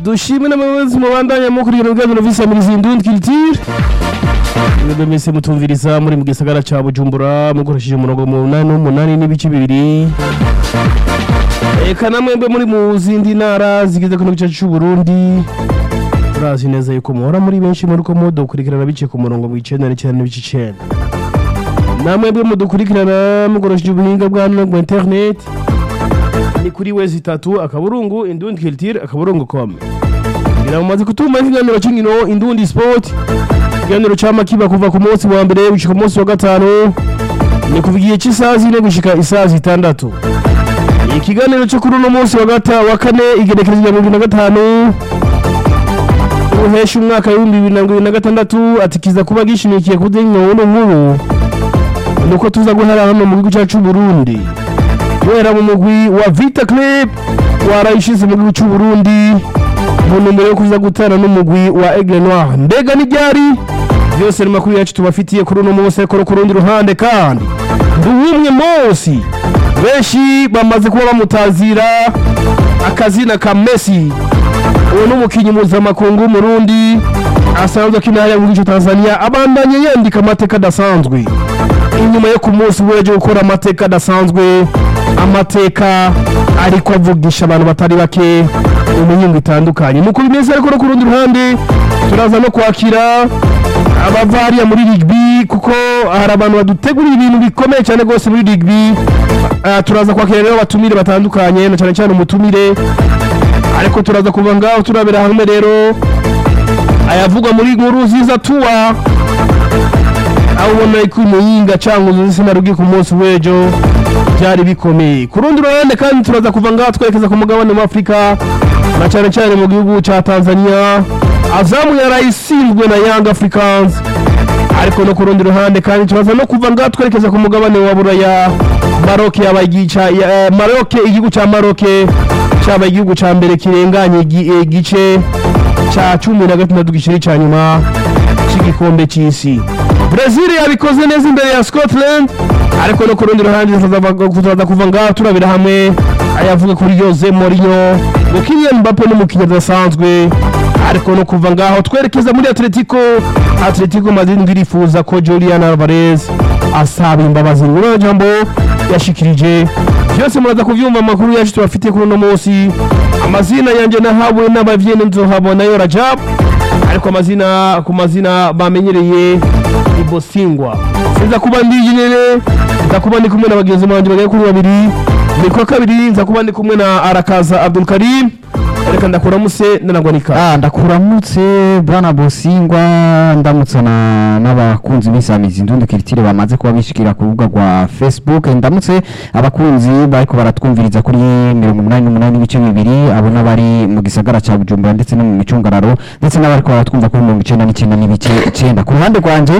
dushime n'abayobozi mubandanya mukurikira ibiganiro vy'isamirizi indundi culture mwebwe mwese mutumviriza muri mu gisagara ca bujumbura mukoresheje umurongo mu munani n'umunani n'ibice bibiri eka namwebwe muri mu zindi ntara zigize kino gice c'uburundi turazi neza yuko muhora muri benshi muriko mudukurikirana biciye ku murongo mu icenda n'icenda n'ibice icenda namwebwe mudukurikirana mukoresheje ubuhinga bwa none bwa internet ni kuri wezi itatu akaburungu indundi culture akaburungu com ngira mumaze kutuma ikiganiro c'inkino indundi sport ikiganiro cama kiba kuva ku munsi wa mbere gushika ku munsi wa gatanu ni kuva igihe c'isaha zine gushika isaha zitandatu ikiganiro cyo kuri uno munsi wa gata wa kane igenekerezo rya mirongo ibiri na gatanu uhesha umwaka w'ibihumbi bibiri na mirongo ibiri na gatandatu ati kiza kuba gishimikiye ku nkino nkuru nuko tuza guhera hano mu gihugu cyacu Burundi guhera mu mugwi wa Vita Club warayishize mu gihugu cy'u Burundi mu ntumbero yo kuza gutana n'umugwi wa Aigle Noir mbega ni ryari byose ni makuru yacu tubafitiye kuri uno munsi ariko no ku rundi ruhande kandi nduwumwe munsi benshi bamaze kuba bamutazira akazina ka Messi uwo ni umukinnyi mpuzamakungu w'umurundi asanzwe akina hariya mu gihugu cya Tanzania abandanye yandika amateka adasanzwe inyuma yo ku munsi w'ejo gukora amateka adasanzwe amateka ariko avugisha abantu batari bake mu mihingo itandukanye nuko bimeze ariko no ku rundi ruhande turaza no kwakira abava hariya muri rigbi kuko hari abantu badutegurira ibintu bikomeye cyane rwose muri rigbi Ah, turaza kwakira rero abatumire batandukanye na cyane cyane umutumire ariko turaza kuva ngaho turabera hamwe rero ayavugwa muri nkuru ziza tuwa aho ubona ko umuyinga cyangwa uzuzi sinarugi ku munsi w'ejo byari bikomeye ku rundi ruhande kandi turaza kuva ngaho twerekeza ku mugabane wa afurika na cyane cyane mu gihugu cya tanzania azamu yarayisinzwe na young africans ariko no ku rundi ruhande kandi turaza no kuva ngaho twerekeza ku mugabane wa buraya maroke yabaye igica ya- maroke igihugu cya maroke cyabaye igihugu cya mbere kirenganye igi- eh, igice cya cumi na gatandatu gishiri cya nyuma cy'igikombe cy'isi Brazil yabikoze neza imbere ya Scotland ariko no ku rundi ruhande tuzaza kuva ngaho turabira hamwe ayavuga kuri Jose Mourinho ngo Kylian Mbappe n'umukinnyi adasanzwe ariko no kuva ngaho twerekeza muri Atletico Atletico Madrid ngo irifuza ko Julian Alvarez asaba imbabazi ngura jambo yashikirije byose muraza kuvyumva amakuru yacu tubafitiye kuri uno munsi amazina yanjye nahawe n'abavyene nzohabona yo Rajab ariko amazina ku mazina bamenyereye ni Bosingwa sinza kuba ndi nyene nza kuba ndi kumwe na bagenzi banje bagera kuri babiri ni kwa kabiri nza kuba ndi kumwe na Arakaza Abdul Karim reka ndakuramuse ndanagwanika Ah, ndakuramutse bwana Bosingwa ndamutsa na n'abakunzi b'isamizi ndundi kiritire bamaze kuba bishikira ku rubuga rwa Facebook ndamutse abakunzi bariko baratwumviriza kuri 88 n'ibice bibiri abo n'abari mu gisagara ca Bujumbura ndetse no mu micungararo ndetse n'abariko baratwumva kuri 99 n'ibice 9 ku ruhande rwanje